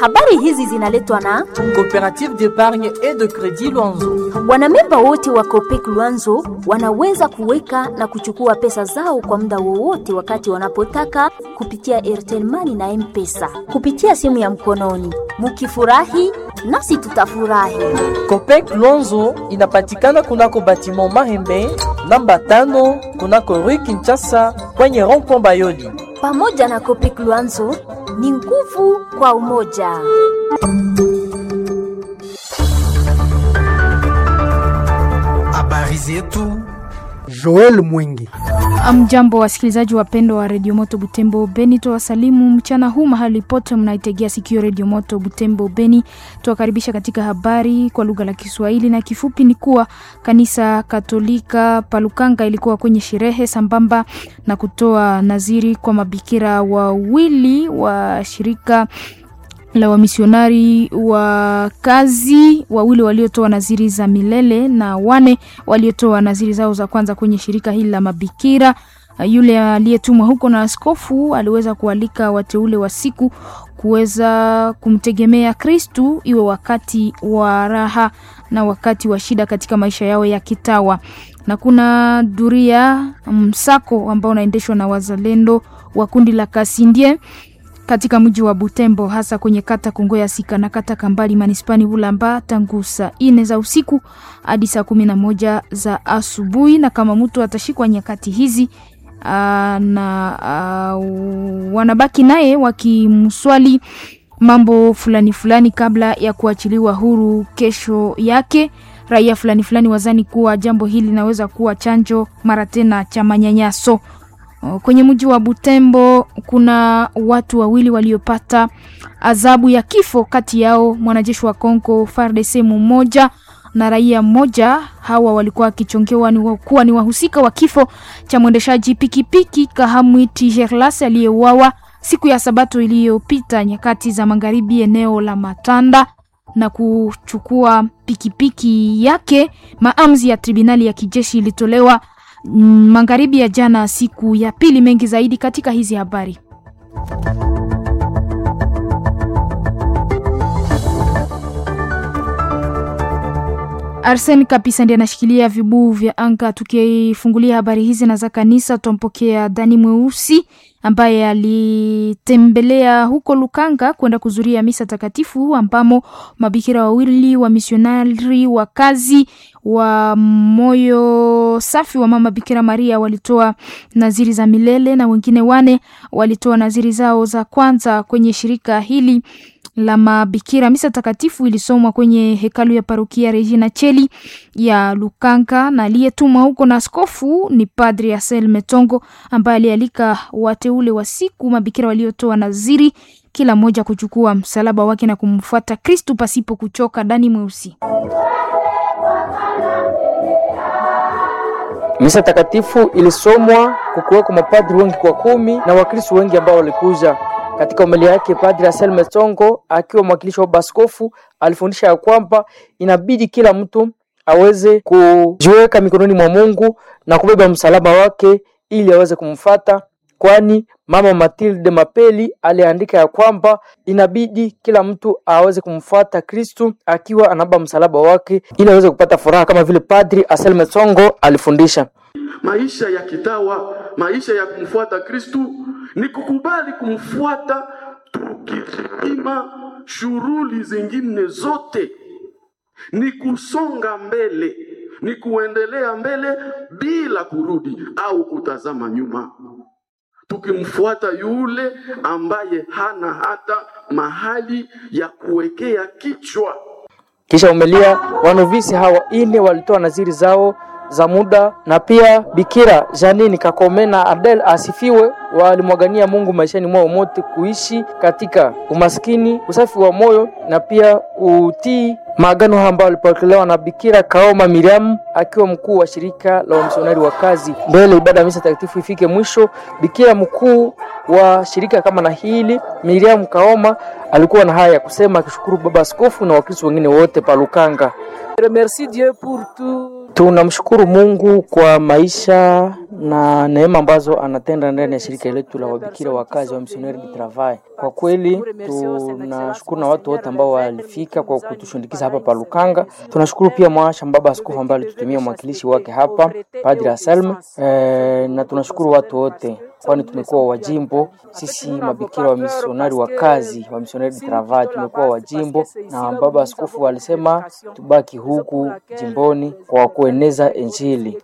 Habari hizi zinaletwa na Coopérative d'épargne et de crédit Luanzo. wanamemba wote wa Copec Luanzo wanaweza kuweka na kuchukua pesa zao kwa muda wowote wakati wanapotaka kupitia Airtel Money na M-Pesa kupitia simu ya mkononi. Mukifurahi nasi tutafurahi. Copec Luanzo inapatikana kunako batiment Mahembe namba tano kunako Rue Kinshasa kwenye rond-point Bayoli. Pamoja na Copec Luanzo ni nguvu kwa umoja. Habari zetu Joel Mwingi. Mjambo wasikilizaji wapendwa wa redio Moto Butembo Beni, twawasalimu mchana huu mahali pote mnaitegea sikio redio Moto Butembo Beni. Tuwakaribisha katika habari kwa lugha la Kiswahili na kifupi ni kuwa kanisa Katolika Palukanga ilikuwa kwenye sherehe sambamba na kutoa naziri kwa mabikira wawili wa shirika la wamisionari wa kazi wawili waliotoa naziri za milele na wane waliotoa naziri zao za kwanza kwenye shirika hili la mabikira. Yule aliyetumwa huko na askofu aliweza kualika wateule wa siku kuweza kumtegemea Kristu, iwe wakati wa raha na wakati wa shida katika maisha yao ya kitawa. Na kuna duria msako ambao unaendeshwa na wazalendo wa kundi la Kasindie katika mji wa Butembo hasa kwenye kata Kongo ya Sika na kata Kambali manispani Bulamba tangu saa ine za usiku hadi saa kumi na moja za asubuhi. Na kama mtu atashikwa nyakati hizi aa, na aa, wanabaki naye wakimswali mambo fulani fulani kabla ya kuachiliwa huru kesho yake. Raia fulani fulani wazani kuwa jambo hili linaweza kuwa chanjo mara tena cha manyanyaso. Kwenye mji wa Butembo kuna watu wawili waliopata adhabu ya kifo, kati yao mwanajeshi wa Kongo FARDC mmoja na raia mmoja. Hawa walikuwa wakichongewa ni kuwa ni wahusika wa kifo cha mwendeshaji pikipiki Kahamwiti Gerlas aliyeuawa siku ya Sabato iliyopita nyakati za magharibi eneo la Matanda na kuchukua pikipiki yake. Maamuzi ya tribunali ya kijeshi ilitolewa magharibi ya jana siku ya pili. Mengi zaidi katika hizi habari. Arsen kabisa ndiye anashikilia vibuu vya anga. Tukifungulia habari hizi na za kanisa, tutampokea Dani Mweusi ambaye alitembelea huko Lukanga kwenda kuzuria misa takatifu ambamo mabikira wawili wa misionari wa kazi wa moyo safi wa mama Bikira Maria walitoa naziri za milele na wengine wane walitoa naziri zao za kwanza kwenye shirika hili la mabikira. Misa takatifu ilisomwa kwenye hekalu ya parokia Regina Cheli ya Lukanga, na aliyetumwa huko na askofu ni Padri Asel Metongo ambaye alialika wateule wa siku mabikira waliotoa naziri, kila mmoja kuchukua msalaba wake na kumfuata Kristu pasipo kuchoka. Dani Mweusi. Misa takatifu ilisomwa kukiweko mapadri wengi kwa kumi na wakristo wengi ambao walikuja katika homilia yake Padri Asel Metongo akiwa mwakilishi wa baskofu alifundisha ya kwamba inabidi kila mtu aweze kujiweka mikononi mwa Mungu na kubeba msalaba wake ili aweze kumfata, kwani mama Matilde Mapeli aliandika ya kwamba inabidi kila mtu aweze kumfuata Kristu akiwa anabeba msalaba wake ili aweze kupata furaha kama vile Padri Asel Metongo alifundisha. Maisha ya kitawa, maisha ya kumfuata Kristu ni kukubali kumfuata tukizima shughuli zingine zote, ni kusonga mbele, ni kuendelea mbele bila kurudi au kutazama nyuma, tukimfuata yule ambaye hana hata mahali ya kuwekea kichwa. Kisha umelia wanovisi hawa ine walitoa naziri zao za muda na pia Bikira Janini Kakome na Adel asifiwe walimwagania Mungu maishani mwao mote kuishi katika umaskini, usafi wa moyo na pia utii maagano haya ambayo walipokelewa na Bikira Kaoma Miriam akiwa mkuu wa shirika la wamisionari wa kazi. Mbele ibada ya misa takatifu ifike mwisho, Bikira mkuu wa shirika kama na hili Miriam Kaoma alikuwa na haya ya kusema, akishukuru baba askofu na wakristo wengine wote pa Lukanga. Merci Dieu pour tout Tunamshukuru Mungu kwa maisha na neema ambazo anatenda ndani ya shirika letu la wabikira wakazi wa Missionnaire du Travail. Kwa kweli tunashukuru na watu wote ambao walifika kwa kutushundikiza hapa pa Lukanga. Tunashukuru pia mwasha baba askofu ambaye alitutumia mwakilishi wake hapa Padre Anselme e, na tunashukuru watu wote kwani tumekuwa wajimbo sisi mabikira wa misionari wa kazi wa Missionnaire du Travail, tumekuwa wajimbo na baba askofu alisema tubaki huku jimboni kwa kueneza Injili.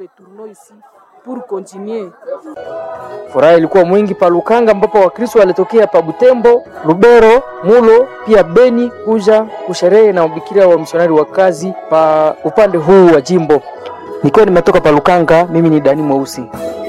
Furaha ilikuwa mwingi pa Lukanga, ambapo Wakristo walitokea pa Butembo, Lubero, Mulo pia Beni kuja kusherehe na mabikira wa misionari wa kazi pa upande huu wa jimbo. Nikiwa nimetoka pa Lukanga, mimi ni Dani Mweusi.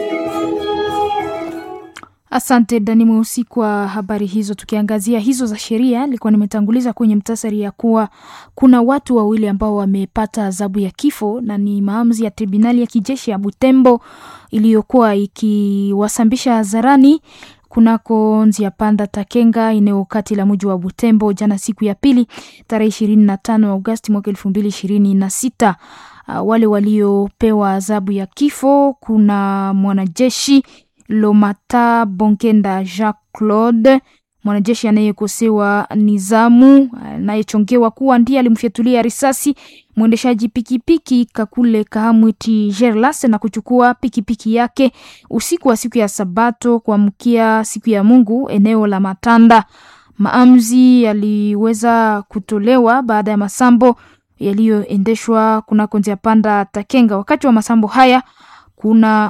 Asante Dani Mweusi kwa habari hizo. Tukiangazia hizo za sheria, nilikuwa nimetanguliza kwenye mtasari ya kuwa kuna watu wawili ambao wamepata adhabu ya kifo na ni maamuzi ya tribunali ya kijeshi ya Butembo iliyokuwa ikiwasambisha hadharani kunako Nzia Panda Takenga, eneo kati la mji wa Butembo jana siku ya pili tarehe ishirini na tano Agosti mwaka elfu mbili ishirini na sita. Uh, wale waliopewa adhabu ya kifo kuna mwanajeshi Lomata Bonkenda Jacques Claude, mwanajeshi anayekosewa nizamu, anayechongewa kuwa ndiye alimfyatulia risasi mwendeshaji pikipiki Kakule Kahamwiti Gerlas na kuchukua pikipiki yake usiku wa siku ya Sabato kuamkia siku ya Mungu eneo la Matanda. Maamuzi yaliweza kutolewa baada ya masambo yaliyoendeshwa kunako Nzia Panda Takenga. Wakati wa masambo haya kuna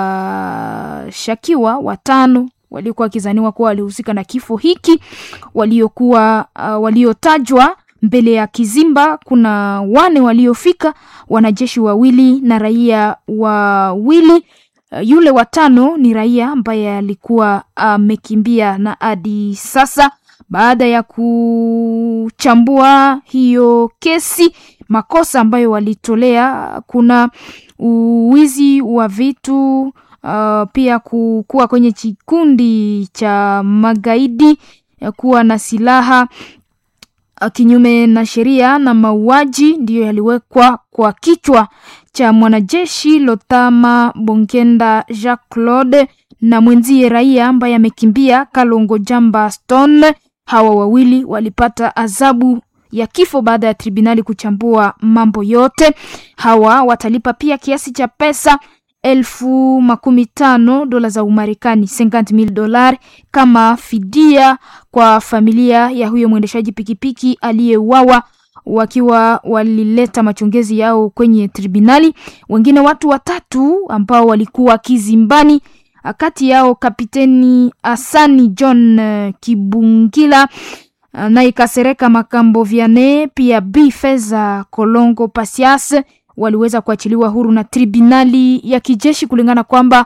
washakiwa watano waliokuwa wakizaniwa kuwa walihusika na kifo hiki waliokuwa uh, waliotajwa mbele ya kizimba. Kuna wane waliofika, wanajeshi wawili na raia wawili. Uh, yule watano ni raia ambaye alikuwa amekimbia, uh, na hadi sasa baada ya kuchambua hiyo kesi, makosa ambayo walitolea kuna uwizi wa vitu uh, pia kuwa kwenye kikundi cha magaidi, kuwa na silaha uh, kinyume na sheria na mauaji ndiyo yaliwekwa kwa kichwa cha mwanajeshi Lotama Bonkenda Jacques Claude na mwenzie raia ambaye amekimbia Kalongo Jamba Stone. Hawa wawili walipata adhabu ya kifo baada ya tribunali kuchambua mambo yote. Hawa watalipa pia kiasi cha pesa elfu makumi tano dola za Umarekani, 50,000 dolar kama fidia kwa familia ya huyo mwendeshaji pikipiki aliyeuawa wakiwa walileta machongezi yao kwenye tribunali. Wengine watu watatu ambao walikuwa kizimbani, kati yao kapiteni Asani John Kibungila naye Kasereka Makambo Viane pia B Feza Kolongo Pasias waliweza kuachiliwa huru na tribunali ya kijeshi kulingana kwamba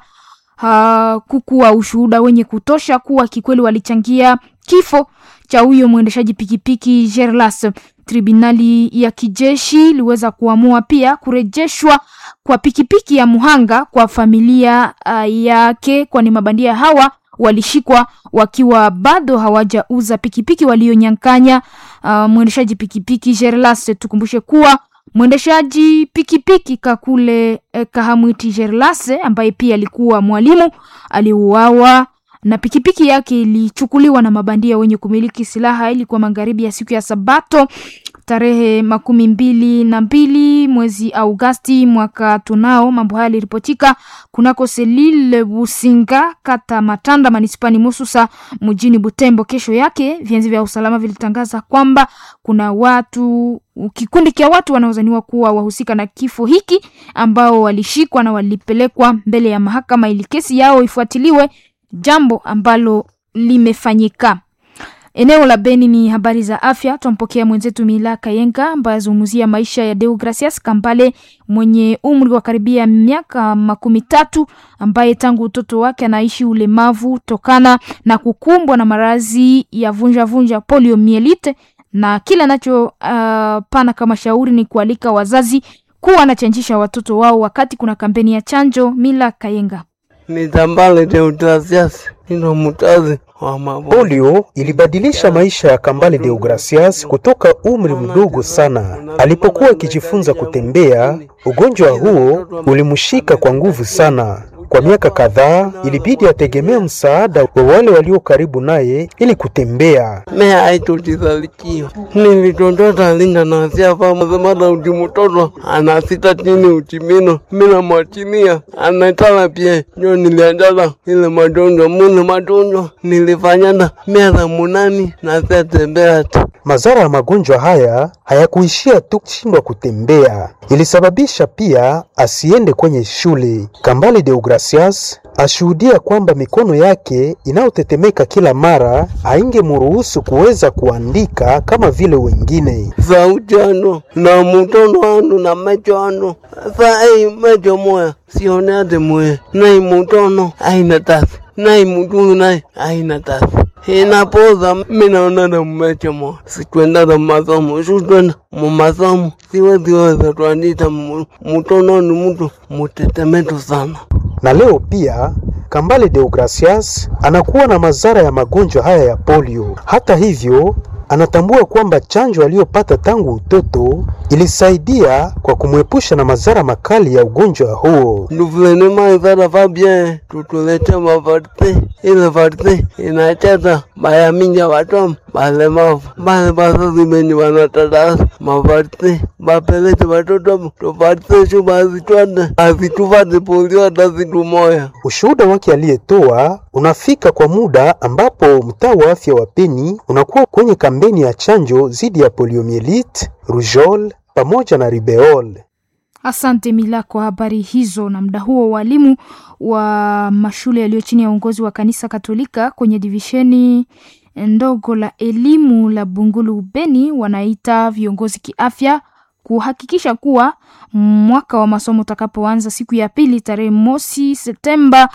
hakukuwa ushuhuda wenye kutosha kuwa kikweli walichangia kifo cha huyo mwendeshaji pikipiki Gerlas. Tribunali ya kijeshi iliweza kuamua pia kurejeshwa kwa pikipiki ya muhanga kwa familia uh, yake, kwani mabandia hawa walishikwa wakiwa bado hawajauza pikipiki walionyang'anya uh, mwendeshaji pikipiki Gerlas. Tukumbushe kuwa mwendeshaji pikipiki Kakule eh, Kahamwiti Gerlas ambaye pia alikuwa mwalimu aliuawa na pikipiki yake ilichukuliwa na mabandia wenye kumiliki silaha. Ilikuwa magharibi ya siku ya Sabato tarehe makumi mbili na mbili mwezi Augasti mwaka tunao. Mambo haya yaliripotika kunako Selile Businga, kata Matanda, manispani Mususa, mjini Butembo. Kesho yake vyanzi vya usalama vilitangaza kwamba kuna watu kikundi cha watu wanaozaniwa kuwa wahusika na kifo hiki ambao walishikwa na walipelekwa mbele ya mahakama ili kesi yao ifuatiliwe, jambo ambalo limefanyika. Eneo la Beni ni habari za afya. Twampokea mwenzetu Mila Kayenga ambaye azungumzia maisha ya Deogracias Kambale mwenye umri wa karibia miaka makumi tatu ambaye tangu utoto wake anaishi ulemavu tokana na kukumbwa na maradhi ya vunja vunja poliomielite, na kile anacho uh, pana kama shauri ni kualika wazazi kuwa anachanjisha watoto wao wakati kuna kampeni ya chanjo. Mila Kayenga. ni Tambale Deodatus, nino mtazi wa mabo. Polio ilibadilisha maisha ya Kambale Deogracias kutoka umri mdogo sana. Alipokuwa akijifunza kutembea, ugonjwa huo ulimshika kwa nguvu sana. Kwa miaka kadhaa ilibidi ategemea msaada wa wale walio karibu naye ili kutembea. Mea aitutizalikiwa nilitondota linda nasiafa mazemada uti mtoto anasita chini utimino mina mwachilia anatala pie njo nilianjala ile madonjwa mune madonjwa nilifanyana miaka munani nasiatembea tu Madhara ya magonjwa haya hayakuishia tu kushindwa kutembea, ilisababisha pia asiende kwenye shule. Kambale Deogracias ashuhudia kwamba mikono yake inayotetemeka kila mara haingemruhusu kuweza kuandika kama vile wengine. sauti ano na mutono ano na mecho ano sa ei mecho moya sioneate moya nai mutono aina tasi nai mutunu nai aina tasi inapoza minaonana mmecho moya sitwendata masomo sutwenda mumasomo siweziweza twandita mu- mutono ni mutu mutetemetu sana Na leo pia Kambale Deogracias anakuwa na madhara ya magonjwa haya ya polio. Hata hivyo, anatambua kwamba chanjo aliyopata tangu utoto ilisaidia kwa kumwepusha na madhara makali ya ugonjwa huo. nduvulenimaisara fabie tutulete mavarte ile varte inacheza bayaminja vatom balemavu bale basazimeni vanatadasa mavarte bapelete vatoto tuvarte shu bazitwade azituvate polio hata zitu moya Ushuhuda wake aliyetoa unafika kwa muda ambapo mtaa wa afya wa Beni unakuwa kwenye kampeni ya chanjo dhidi ya poliomielite, rougeole pamoja na ribeole. Asante Mila kwa habari hizo. Na muda huo walimu wa mashule yaliyo chini ya uongozi wa kanisa Katolika kwenye divisheni ndogo la elimu la Bungulu Beni wanaita viongozi kiafya kuhakikisha kuwa mwaka wa masomo utakapoanza siku ya pili tarehe mosi Septemba,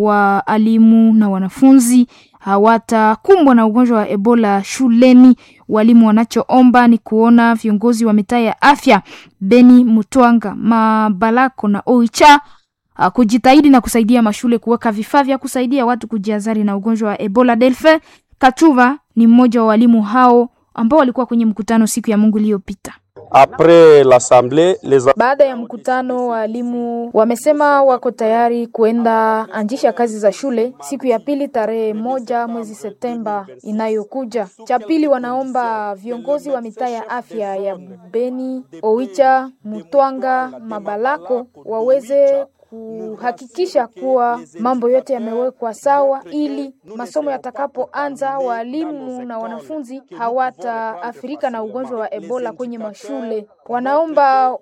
waalimu na wanafunzi hawatakumbwa na ugonjwa wa Ebola shuleni. Walimu wanachoomba ni kuona viongozi wa mitaa ya afya Beni, Mutwanga, Mabalako na Oicha uh, kujitahidi na kusaidia mashule kuweka vifaa vya kusaidia watu kujiazari na ugonjwa wa Ebola. Delfe Kachuva ni mmoja wa walimu hao ambao walikuwa kwenye mkutano siku ya Mungu iliyopita. Après l'assemblée, les Baada ya mkutano, walimu wamesema wako tayari kuenda anjisha kazi za shule siku ya pili tarehe moja mwezi Septemba inayokuja. Cha pili, wanaomba viongozi wa mitaa ya afya ya Beni, Oicha, Mutwanga, Mabalako waweze kuhakikisha kuwa mambo yote yamewekwa sawa, ili masomo yatakapoanza walimu na wanafunzi hawataathirika na ugonjwa wa Ebola kwenye mashule. Wanaomba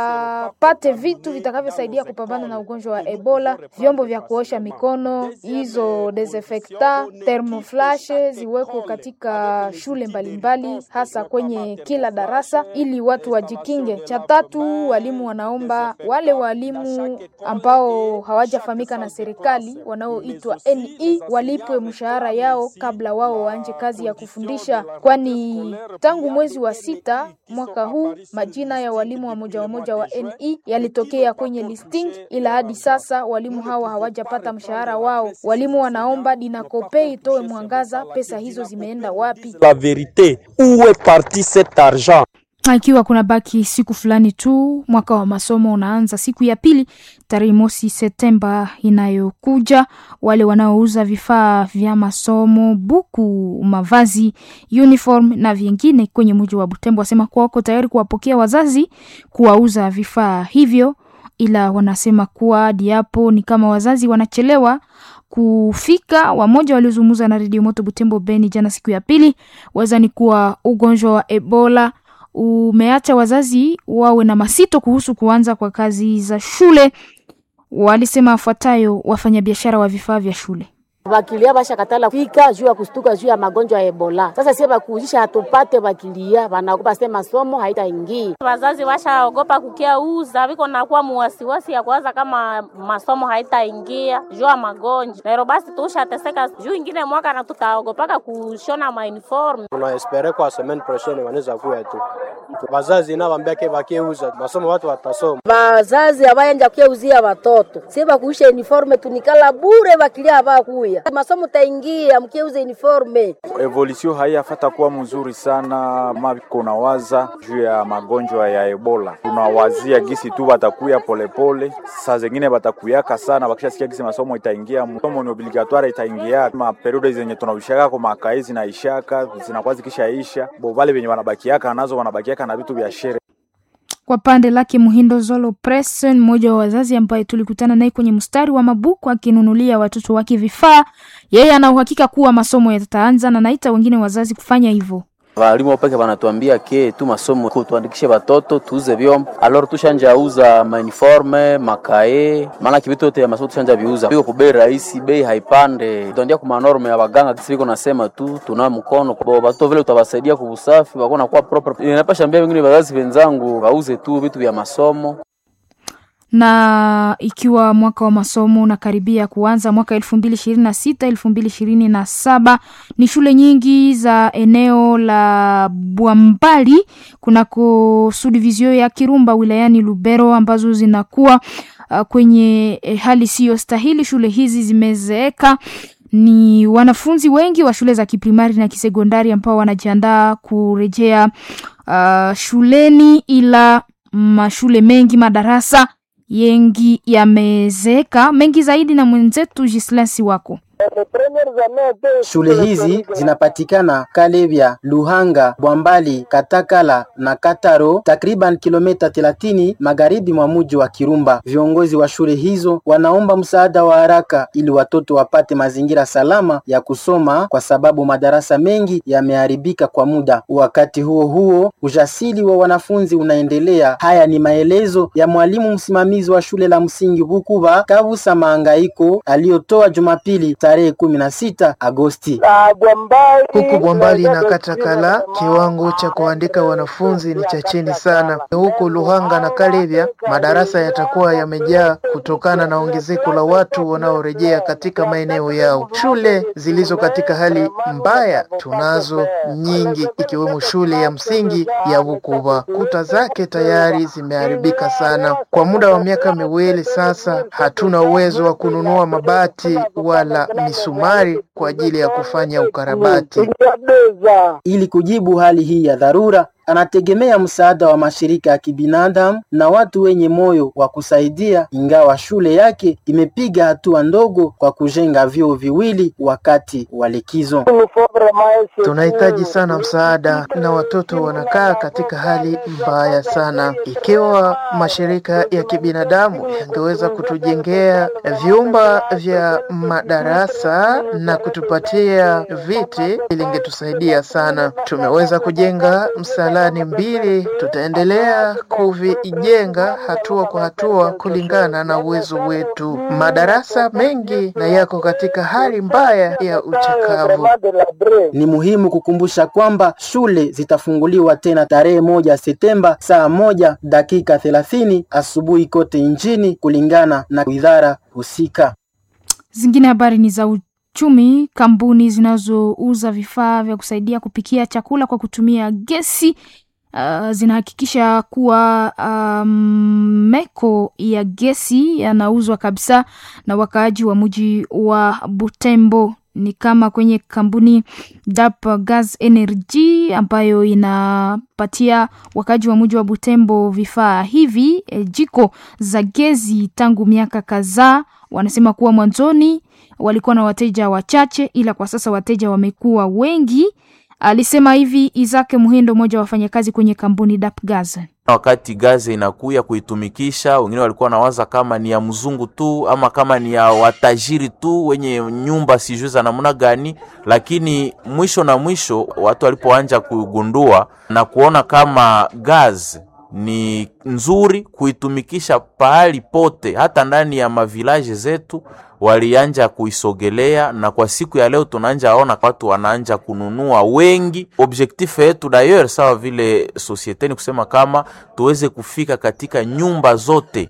wapate vitu vitakavyosaidia kupambana na ugonjwa wa Ebola, vyombo vya kuosha mikono, hizo desinfecta, thermoflash ziwekwe katika shule mbalimbali, hasa kwenye kila darasa, ili watu wajikinge. Cha tatu, walimu wanaomba wale walimu ambao hawajafahamika na serikali wanaoitwa NE walipwe mshahara yao kabla wao waanje kazi ya kufundisha, kwani tangu mwezi wa sita mwaka huu majina ya walimu wa moja wa moja wa NE yalitokea kwenye listing, ila hadi sasa walimu hawa hawajapata mshahara wao. Walimu wanaomba Dinakope itoe mwangaza, pesa hizo zimeenda wapi? la vérité, où est parti cet argent Ikiwa kuna baki siku fulani tu mwaka wa masomo unaanza siku ya pili tarehe mosi Septemba inayokuja, wale wanaouza vifaa vya masomo, buku, mavazi, uniform na vingine kwenye mji wa Butembo wasema kuwa wako tayari kuwapokea wazazi kuwauza vifaa hivyo, ila wanasema kuwa hadi hapo ni kama wazazi wanachelewa kufika. Wamoja waliozungumza na redio Moto Butembo Beni jana siku ya pili wazani kuwa ugonjwa wa Ebola umeacha wazazi wawe na masito kuhusu kuanza kwa kazi za shule. Walisema afuatayo wafanyabiashara wa vifaa vya shule. Bakilia bashakatala fika juu ya kustuka juu ya magonjwa ya Ebola. Sasa sie bakuuzisha hatupate bakilia, banaogopa sema masomo haitaingia. Wazazi washaogopa kukia uza, viko nakuwa muwasiwasi ya kuwaza kama masomo haitaingia juu ya magonjwa. Lero basi tushateseka juu ingine mwaka na tutaogopaka kushona mauniform. Tunaespere kwa semaine prochaine wanaweza kuya tu Wazazi na wambiake wakieuza masomo watu watasoma. Wazazi abayanja kuyeuzia watoto sie bakuisha uniforme tunikala bure bakilia abakuya masomo taingia mkieuza uniforme. Evolution haiyafata kuwa mzuri sana mako na waza juu ya magonjwa ya Ebola. Tunawazia gisi tu batakuya polepole, saa zengine batakuyaka sana, bakishasikia gisi masomo itaingia, masomo ni obligatoire itaingia, ma periode zenye tunavishaka kwa makai zinaishaka zinakuwa zikishaisha, bo vale venye wanabakiaka nazo wanabakiaka na vitu vya shere Kwa pande lake Muhindo Zolo Press, mmoja wa wazazi ambaye tulikutana naye kwenye mstari wa mabuku akinunulia watoto wake vifaa, yeye ana uhakika kuwa masomo yataanza na naita wengine wazazi kufanya hivyo. Walimu peke wanatuambia ke tu masomo tuandikishe watoto tuuze vyombo, alors tushanja uza mauniforme makae, maana kivitu yote ya masomo tushanja viuza, biko ku bei rahisi, bei haipande, tuandia ku manorme ya baganga kisi biko nasema tu tuna mkono bo watoto vile utawasaidia kwa usafi wako na kwa proper. Ninapasha ambia wengine wazazi wenzangu wauze tu vitu vya masomo na ikiwa mwaka wa masomo unakaribia kuanza mwaka elfu mbili ishirini na sita elfu mbili ishirini na saba ni shule nyingi za eneo la Bwambali kunako subdivision ya Kirumba wilayani Lubero ambazo zinakuwa uh, kwenye eh, hali siyo stahili. Shule hizi zimezeeka ni wanafunzi wengi wa shule za kiprimari na kisekondari ambao wanajiandaa kurejea uh, shuleni, ila mashule mengi madarasa yengi yamezeeka. Mengi zaidi na mwenzetu Gislasi wako Shule hizi zinapatikana Kalevya, Luhanga, Bwambali, Katakala na Kataro, takriban kilomita 30 magharibi mwa mji wa Kirumba. Viongozi wa shule hizo wanaomba msaada wa haraka ili watoto wapate mazingira salama ya kusoma, kwa sababu madarasa mengi yameharibika kwa muda. Wakati huo huo, ujasiri wa wanafunzi unaendelea. Haya ni maelezo ya mwalimu msimamizi wa shule la msingi Bukuba Kabusa Maangaiko aliyotoa Jumapili tarehe kumi na sita Agosti. Huku Bwambali na Katakala kiwango cha kuandika wanafunzi ni cha chini sana. Huku Luhanga na Kalevya madarasa yatakuwa yamejaa kutokana na ongezeko la watu wanaorejea katika maeneo yao. Shule zilizo katika hali mbaya tunazo nyingi, ikiwemo shule ya msingi ya Bukuba. Kuta zake tayari zimeharibika sana. Kwa muda wa miaka miwili sasa, hatuna uwezo wa kununua mabati wala misumari kwa ajili ya kufanya ukarabati. Ili kujibu hali hii ya dharura, anategemea msaada wa mashirika ya kibinadamu na watu wenye moyo wa kusaidia, ingawa shule yake imepiga hatua ndogo kwa kujenga vyoo viwili wakati wa likizo. Tunahitaji sana msaada na watoto wanakaa katika hali mbaya sana. Ikiwa mashirika ya kibinadamu yangeweza kutujengea vyumba vya madarasa na kutupatia viti, ilingetusaidia sana. Tumeweza kujenga msalani mbili, tutaendelea kuvijenga hatua kwa hatua kulingana na uwezo wetu. Madarasa mengi na yako katika hali mbaya ya uchakavu. Ni muhimu kukumbusha kwamba shule zitafunguliwa tena tarehe moja Septemba saa moja dakika thelathini asubuhi kote nchini kulingana na idara husika. Zingine habari ni za uchumi. Kampuni zinazouza vifaa vya kusaidia kupikia chakula kwa kutumia gesi uh, zinahakikisha kuwa um, meko ya gesi yanauzwa kabisa na wakaaji wa mji wa Butembo ni kama kwenye kampuni DAP Gas Energy ambayo inapatia wakaji wa mji wa Butembo vifaa hivi e, jiko za gezi tangu miaka kadhaa. Wanasema kuwa mwanzoni walikuwa na wateja wachache, ila kwa sasa wateja wamekuwa wengi. Alisema hivi Isaac Muhindo, mmoja wa wafanyakazi kwenye kampuni DAP Gas. Wakati gazi inakuya kuitumikisha, wengine walikuwa nawaza kama ni ya mzungu tu ama kama ni ya watajiri tu wenye nyumba sijui za namna gani, lakini mwisho na mwisho watu walipoanja kugundua na kuona kama gazi ni nzuri kuitumikisha pahali pote, hata ndani ya mavilaje zetu walianja kuisogelea, na kwa siku ya leo tunaanja ona watu wanaanja kununua wengi. Objectif yetu d'ailleurs sawa vile societe ni kusema kama tuweze kufika katika nyumba zote.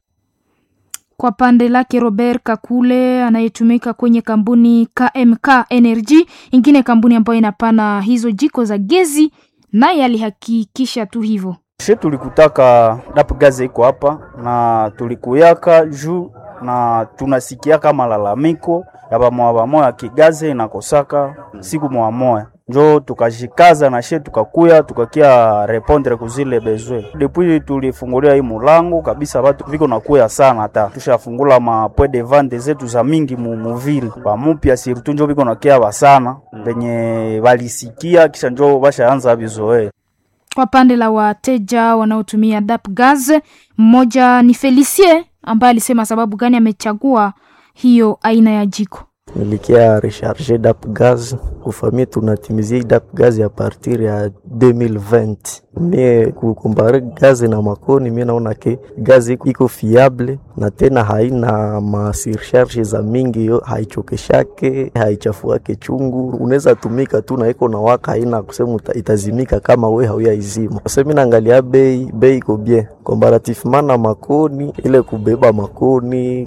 Kwa pande lake Robert Kakule anayetumika kwenye kampuni KMK Energy, ingine kampuni ambayo inapana hizo jiko za gezi, naye alihakikisha tu hivyo She tulikutaka dap gaze iko hapa na tulikuyaka juu na tunasikiaka malalamiko ya bamoya bamoya kigaze inakosaka siku moya moya njo tukajikaza na she tukakuya tukakia repondre kuzile bezwe depuis tulifungulia hii mulango kabisa, batu viko nakuya sana, hata tushafungula ma point de vente zetu za mingi mu muvile bamupya surtout njo viko nakia basana benye balisikia kisha njo bashaanza bizoe Kwa pande la wateja wanaotumia dap gas, mmoja ni Felicie ambaye alisema sababu gani amechagua hiyo aina ya jiko. nilikia recharge dap gaz kufamia tunatimizia dap gaz ya partir ya 2020 mie kukompare gazi na makoni mie naona ke gazi iko fiable na tena haina masurcharge za mingi yo haichokeshake haichafuake chungu unaweza tumika tu na iko na waka haina kusema uta- itazimika kama we hauyaizima semi naangalia bei bei iko bien comparativement na makoni ile kubeba makoni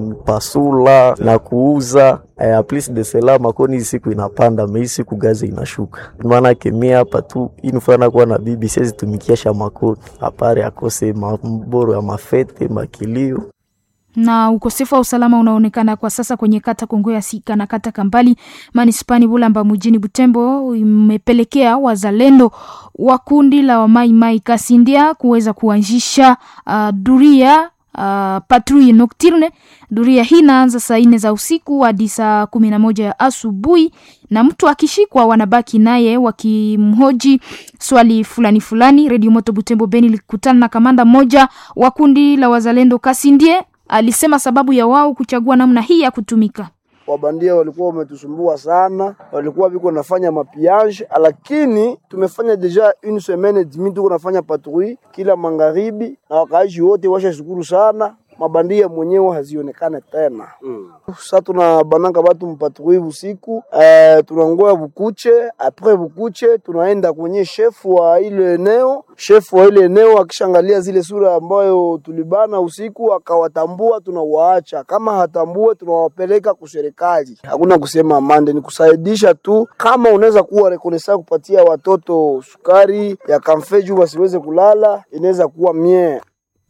kupasula na kuuza eh, plus de cela makoni siku inapanda mei siku gazi inashuka maana kemia hapa tu inufana kuwa na bibi siwezi tumikia sha makoni apare akose maboro ya mafete makilio na ukosefu wa usalama unaonekana kwa sasa kwenye kata Kongo ya Sika na kata Kambali manispani Bulamba mjini Butembo, imepelekea wazalendo wa kundi la Wamaimai Kasindia kuweza kuanzisha uh, duria uh, patrouille nocturne. Duria hii inaanza saa nne za usiku hadi saa kumi na moja ya asubuhi, na mtu akishikwa wanabaki naye wakimhoji swali fulani fulani. Redio Moto Butembo Beni ilikutana na kamanda mmoja wa kundi la wazalendo Kasindie alisema sababu ya wao kuchagua namna hii ya kutumika. wabandia walikuwa wametusumbua sana, walikuwa biko nafanya mapiage, lakini tumefanya deja une semaine demi tuko nafanya patrouille kila magharibi, na wakaaji wote washashukuru sana mabandia mwenyewe hazionekane tena. Mm. Sasa tuna bananga batu mpatrouille usiku eh, tunangoya bukuche, apres bukuche tunaenda kwenye shefu wa ile eneo. Shefu wa ile eneo akishangalia zile sura ambayo tulibana usiku, akawatambua, tunawaacha. Kama hatambue, tunawapeleka kuserikali. Hakuna kusema amande, ni kusaidisha tu. Kama unaweza kuwa rekonesa kupatia watoto sukari ya kamfeju wasiweze kulala, inaweza kuwa mie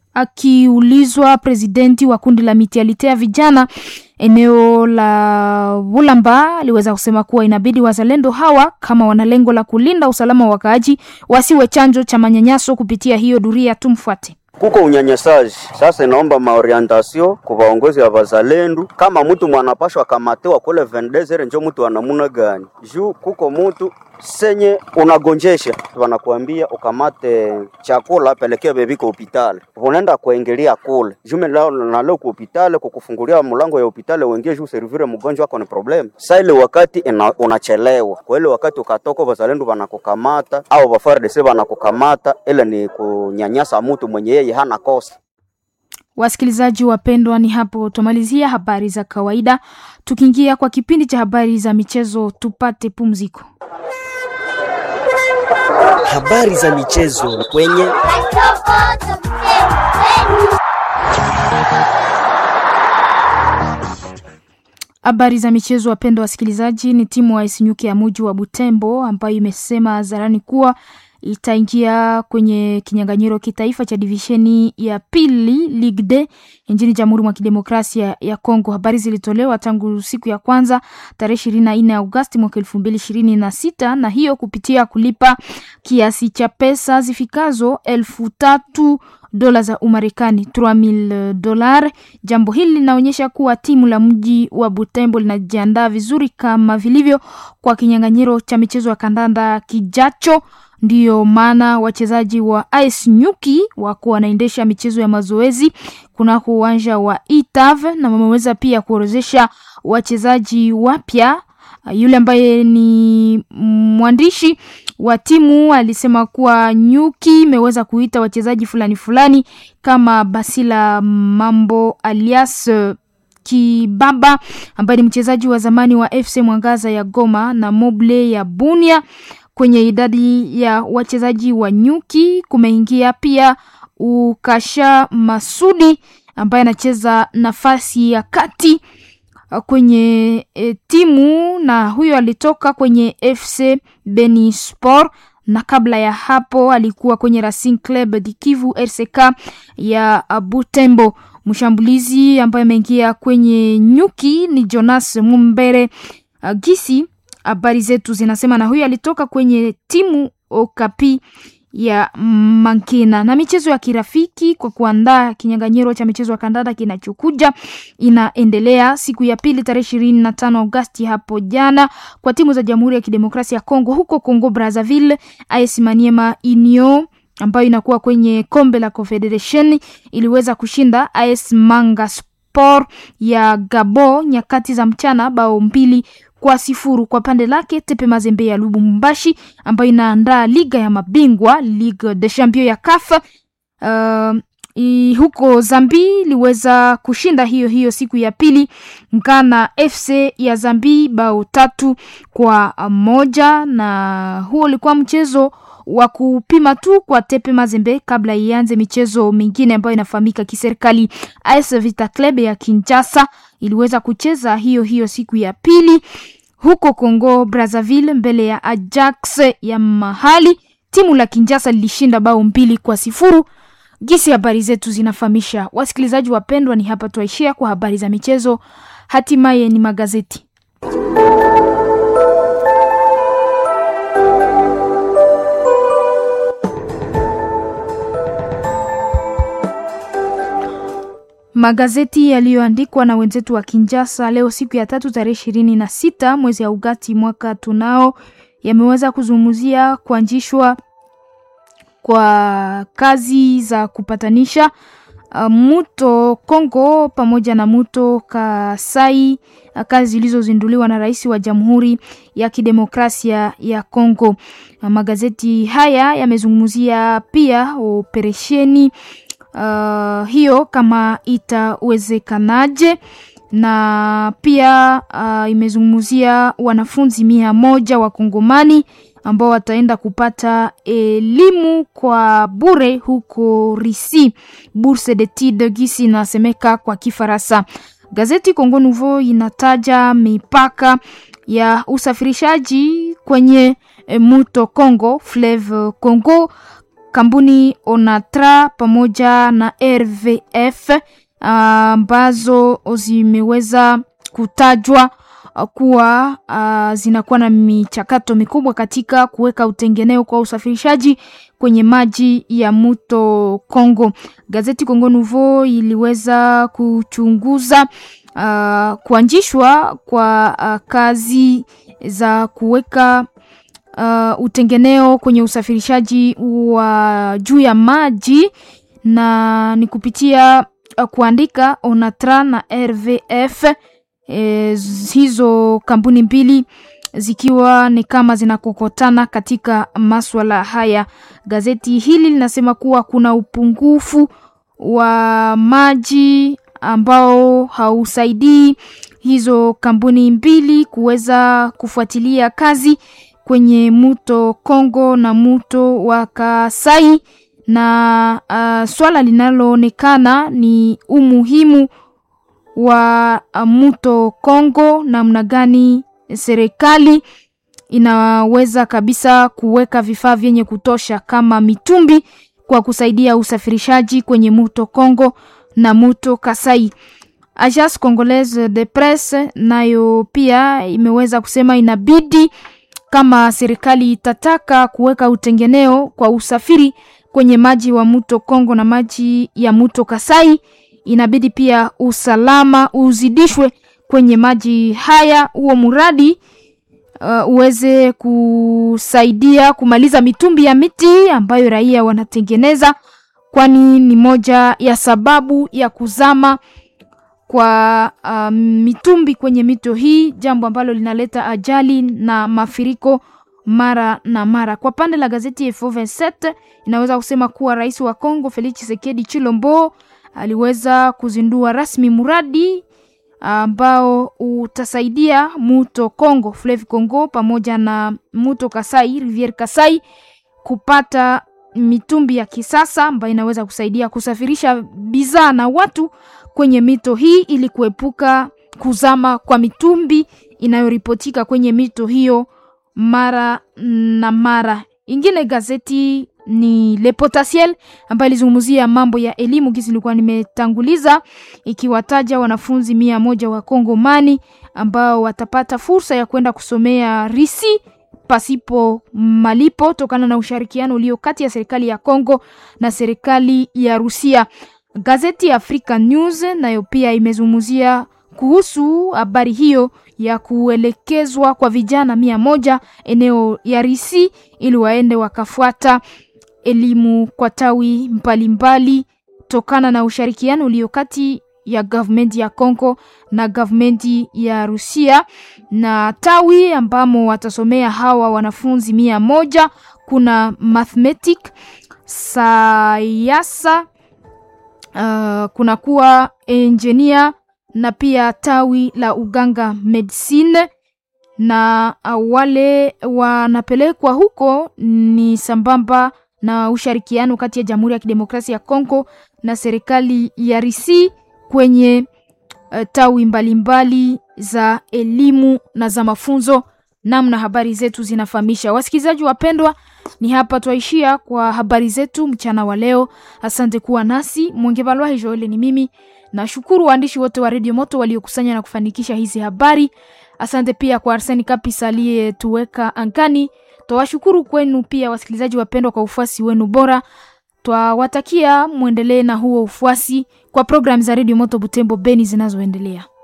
Akiulizwa, presidenti wa kundi la mitialite ya vijana eneo la Bulamba aliweza kusema kuwa inabidi wazalendo hawa kama wana lengo la kulinda usalama wa wakaaji wasiwe chanjo cha manyanyaso kupitia hiyo duria. Tumfuate. kuko unyanyasaji sasa, inaomba maorientasio kwa vaongozi ya vazalendu, kama mtu mwanapashwa kamatewa kule vendezere, njo mtu wa namuna gani? Juu kuko mtu senye unagonjesha, wanakuambia ukamate chakula pelekea bebiko hopitali, unaenda kuingilia kule jume lao na leo ku hopitali kukufungulia mlango ya hopitali uingie juu servire mgonjwa wako ni problem. Sasa ile wakati ina, unachelewa kwa ile wakati ukatoka, wazalendo wanakukamata au wafardese wanakukamata, ile ni kunyanyasa mtu mwenye yeye hana kosa. Wasikilizaji wapendwa, ni hapo tumalizia habari za kawaida, tukiingia kwa kipindi cha habari za michezo. Tupate pumziko. Habari za michezo kwenye Habari za michezo, wapendwa wasikilizaji, ni timu wa Isinyuke ya muji wa Butembo ambayo imesema hadharani kuwa itaingia kwenye kinyang'anyiro kitaifa cha divisheni ya pili Ligue D nchini Jamhuri mwa Kidemokrasia ya Kongo. Habari zilitolewa tangu siku ya kwanza tarehe ishirini na nne Agosti mwaka elfu mbili ishirini na sita na hiyo kupitia kulipa kiasi cha pesa zifikazo elfu tatu dola za Umarekani 3000 dolar. Jambo hili linaonyesha kuwa timu la mji wa Butembo linajiandaa vizuri kama vilivyo kwa kinyang'anyiro cha michezo ya kandanda kijacho. Ndiyo maana wachezaji wa AS Nyuki wako wanaendesha michezo ya mazoezi kunako uwanja wa Itav na wameweza pia kuorozesha wachezaji wapya. Yule ambaye ni mwandishi wa timu alisema kuwa Nyuki imeweza kuita wachezaji fulani fulani kama Basila Mambo alias Kibaba ambaye ni mchezaji wa zamani wa FC Mwangaza ya Goma na Moble ya Bunia. Kwenye idadi ya wachezaji wa Nyuki kumeingia pia Ukasha Masudi ambaye anacheza nafasi ya kati kwenye e, timu na huyo alitoka kwenye FC Beni Sport na kabla ya hapo alikuwa kwenye Racing Club de Kivu RCK ya Butembo. Mshambulizi ambaye ameingia kwenye nyuki ni Jonas Mumbere uh, Gisi. Habari zetu zinasema na huyu alitoka kwenye timu Okapi ya Mankina. Na michezo ya kirafiki kwa kuandaa kinyang'anyiro cha michezo ya kandanda kinachokuja inaendelea siku ya pili tarehe ishirini na tano Agosti hapo jana kwa timu za Jamhuri ya Kidemokrasia ya Kongo huko Kongo Brazzaville, AS Maniema Union ambayo inakuwa kwenye kombe la Confederation iliweza kushinda AS Manga Sport ya Gabo nyakati za mchana bao mbili kwa sifuru. Kwa pande lake Tepe Mazembe ya Lubumbashi ambayo inaandaa liga ya mabingwa Ligue des Champions ya CAF uh, i, huko Zambi iliweza kushinda hiyo hiyo siku ya pili Ngana FC ya Zambi bao tatu kwa moja, na huo ulikuwa mchezo wa kupima tu kwa Tepe Mazembe kabla ianze michezo mingine ambayo inafahamika kiserikali. AS Vita Club ya Kinshasa iliweza kucheza hiyo hiyo siku ya pili huko Congo Brazzaville mbele ya Ajax ya mahali. Timu la Kinshasa lilishinda bao mbili kwa sifuru. Gisi habari zetu zinafahamisha. Wasikilizaji wapendwa, ni hapa twaishia kwa habari za michezo, hatimaye ni magazeti. Magazeti yaliyoandikwa na wenzetu wa Kinshasa leo siku ya tatu tarehe ishirini na sita mwezi ya Ugati mwaka tunao yameweza kuzungumzia kuanzishwa kwa kazi za kupatanisha uh, Muto Kongo pamoja na Muto Kasai, uh, kazi zilizozinduliwa na rais wa Jamhuri ya Kidemokrasia ya Kongo. Uh, magazeti haya yamezungumzia pia operesheni uh, hiyo kama itawezekanaje na pia uh, imezungumzia wanafunzi mia moja wa Kongomani ambao wataenda kupata elimu kwa bure huko Risi, Bourse d'etudes gisi inasemeka kwa Kifaransa. Gazeti Congo Nouveau inataja mipaka ya usafirishaji kwenye e, mto Congo, Fleuve Congo, kampuni Onatra pamoja na RVF ambazo uh, zimeweza kutajwa kuwa uh, zinakuwa na michakato mikubwa katika kuweka utengeneo kwa usafirishaji kwenye maji ya mto Kongo. Gazeti Congo Nouveau iliweza kuchunguza uh, kuanzishwa kwa uh, kazi za kuweka uh, utengeneo kwenye usafirishaji wa juu ya maji na ni kupitia uh, kuandika Onatra na RVF E, hizo kampuni mbili zikiwa ni kama zinakokotana katika maswala haya. Gazeti hili linasema kuwa kuna upungufu wa maji ambao hausaidii hizo kampuni mbili kuweza kufuatilia kazi kwenye mto Kongo na mto wa Kasai, na uh, swala linaloonekana ni umuhimu wa mto Kongo, namna gani serikali inaweza kabisa kuweka vifaa vyenye kutosha kama mitumbi kwa kusaidia usafirishaji kwenye mto Kongo na mto Kasai. Agence Congolaise de Presse nayo pia imeweza kusema inabidi kama serikali itataka kuweka utengeneo kwa usafiri kwenye maji wa mto Kongo na maji ya mto Kasai inabidi pia usalama uzidishwe kwenye maji haya, huo mradi uh, uweze kusaidia kumaliza mitumbi ya miti ambayo raia wanatengeneza, kwani ni moja ya sababu ya kuzama kwa uh, mitumbi kwenye mito hii, jambo ambalo linaleta ajali na mafuriko mara na mara. Kwa pande la gazeti F27 inaweza kusema kuwa rais wa Kongo Felix Tshisekedi Chilombo aliweza kuzindua rasmi mradi ambao utasaidia mto Kongo, Fleuve Congo pamoja na mto Kasai, Riviere Kasai kupata mitumbi ya kisasa ambayo inaweza kusaidia kusafirisha bidhaa na watu kwenye mito hii ili kuepuka kuzama kwa mitumbi inayoripotika kwenye mito hiyo mara na mara. ingine gazeti ni Le Potentiel ambayo ilizungumzia mambo ya elimu kisi nilikuwa nimetanguliza, ikiwataja wanafunzi mia moja wa Kongomani ambao watapata fursa ya kwenda kusomea risi pasipo malipo tokana na ushirikiano ulio kati ya serikali ya Kongo na serikali ya Rusia. Gazeti ya Africa News nayo pia imezungumzia kuhusu habari hiyo ya kuelekezwa kwa vijana mia moja eneo ya Risi ili waende wakafuata elimu kwa tawi mbalimbali tokana na ushirikiano ulio kati ya gavumenti ya Kongo na gavumenti ya Rusia na tawi ambamo watasomea hawa wanafunzi mia moja kuna mathematic sayasa uh, kuna kuwa engineer na pia tawi la uganga medicine na uh, wale wanapelekwa huko ni sambamba na ushirikiano kati ya Jamhuri ya Kidemokrasia ya Kongo na serikali ya Risi kwenye uh, tawi mbalimbali mbali za elimu na za mafunzo. Namna habari zetu zinafahamisha. Wasikilizaji wapendwa, ni hapa twaishia kwa habari zetu mchana wa leo. Asante kuwa nasi. Mwongevalwahi Joel ni mimi. Nashukuru waandishi wote wa Radio Moto waliokusanya na kufanikisha hizi habari. Asante pia kwa Arseni Kapisa aliyetuweka ankani. Twawashukuru kwenu pia wasikilizaji wapendwa kwa ufuasi wenu bora. Twawatakia mwendelee na huo ufuasi kwa programu za Radio Moto Butembo Beni zinazoendelea.